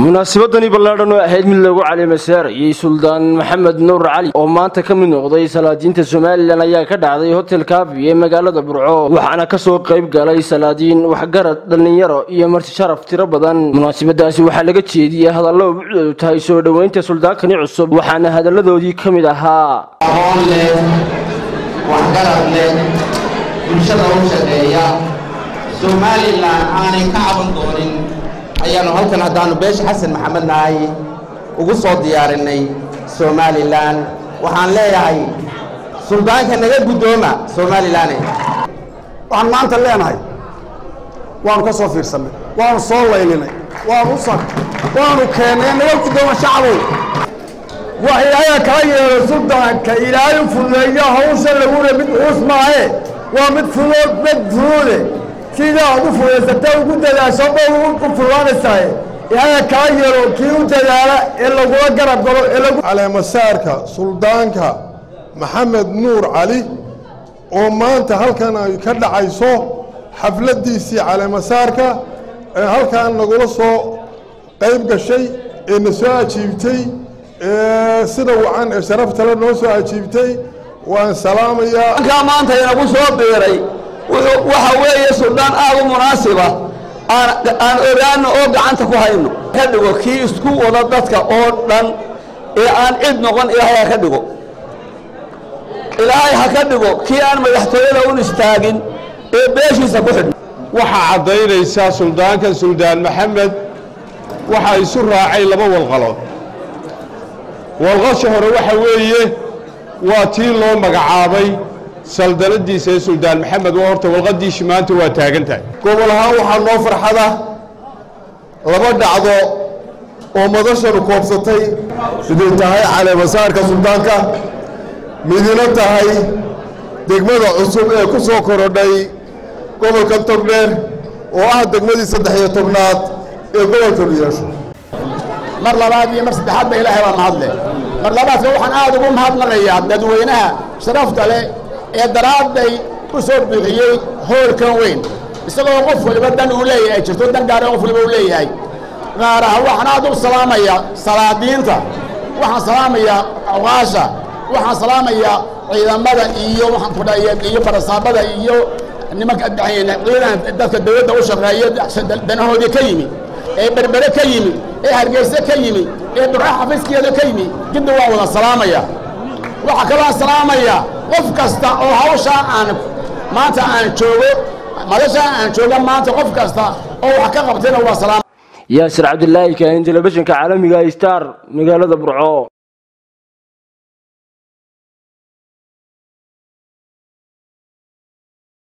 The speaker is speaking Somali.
munaasabadani ballaadhan oo ahayd mid lagu calimasaarayey suldaan maxamed nuur cali oo maanta ka mid noqday salaadiinta somalilan ayaa ka dhacday hotel kaafi ee magaalada burco waxaana kasoo qayb galay salaadiin waxgarad dhallinyaro iyo marti sharaf tiro badan munaasabadaasi waxaa laga jeediyey hadallo bucdoodu tahay soo dhoweynta suldaankani cusub waxaana hadalladoodii ka mid ahaa aqoon leh waxgarad leh bulshada u shaqeeya somalilan aanay ka caban doonin ayaanu halkan haddaanu beesha xasan maxamed nahay ugu soo diyaarinay somalilan waxaan leeyahay suldaanka naga guddooma somalilane waxaan maanta leenahay waanu ka soo fiirsannay waanu soo laylinay waanu u sa waanu keennay naga guddooma shacbow wax ilaahay kala yeelo suldaanka ilaahay u fududeeyo hawsha laguna mid cuus maahe waa mid fudood mid fuduude sidaa ad u fudaysata ugu dadaasho ba u fududaanaysaa ilaahay kala yeelo kii u dadaala ee lagula garab galo ee lagu caleemasaarka suldaanka maxamed nuur cali oo maanta halkan ay ka dhacayso xafladdiisii caleemasaarka ee halkan nagula soo qayb gashay ee na soo ajiibtay ee sida wacan ee sharaftale noo soo ajiibtay waan salaamayaa halkaa maanta inagu soo biiray waxa weeye suldaan aad u munaasiba aan ogaano oo gacanta ku hayno ka dhigo kii isku wada dadka oo dhan ee aan cid noqon ilaahay ha ka dhigo ilaahay ha ka dhigo kii aan madaxtooyada un istaagin ee beeshiisa ku xidhno waxaa caddaynaysaa suldaanka suldaan maxamed waxaa isu raacay laba walqalood walqasha hore waxa weeye waa tii loo magacaabay saldanadiisa ee suldaan maxamed waa horta walqadiishi maanta waa taagan tahay gobol ahaan waxaa noo farxada laba dhacdo oo madashanu koobsatay siday tahay caleemasaarka suldaanka midina tahay degmada cusub ee ku soo korodhay gobolka togdheer oo ah degmadii saddex iyo tobnaad ee gobolka nuyeesho mar labaad iyo mar saddexaad ba ilaahay baa mahadle mar labaadka waxaan aad ugu mahadnaqayaa dadweynaha sharafta leh ee daraadday u soo bixiyey hoolkan weyn isagoo qof waliba dan uu leeyahay jirto dan gaara qof waliba uu leeyahay gaar ahaan waxaan aad u salaamayaa salaadiinta waxaan salaamayaa awqaasha waxaan salaamayaa ciidamada iyo waxaan ku dhahay iyo barasaabada iyo nimanka ciidan dadka dawladda u shaqeeya danahoodii ka yimi ee berbere ka yimi ee hargeyse ka yimi ee durca xafiiskeeda ka yimi jidda waan wada salaamaya waxaa kaloo salaamaya qof kasta oo hawshaa aan maanta aan joogo madashaa aan jooga maanta qof kasta oo wax ka qabtayna waa salaam yaasir cabdilaahi kaahin telefishinka caalamiga star magaalada burco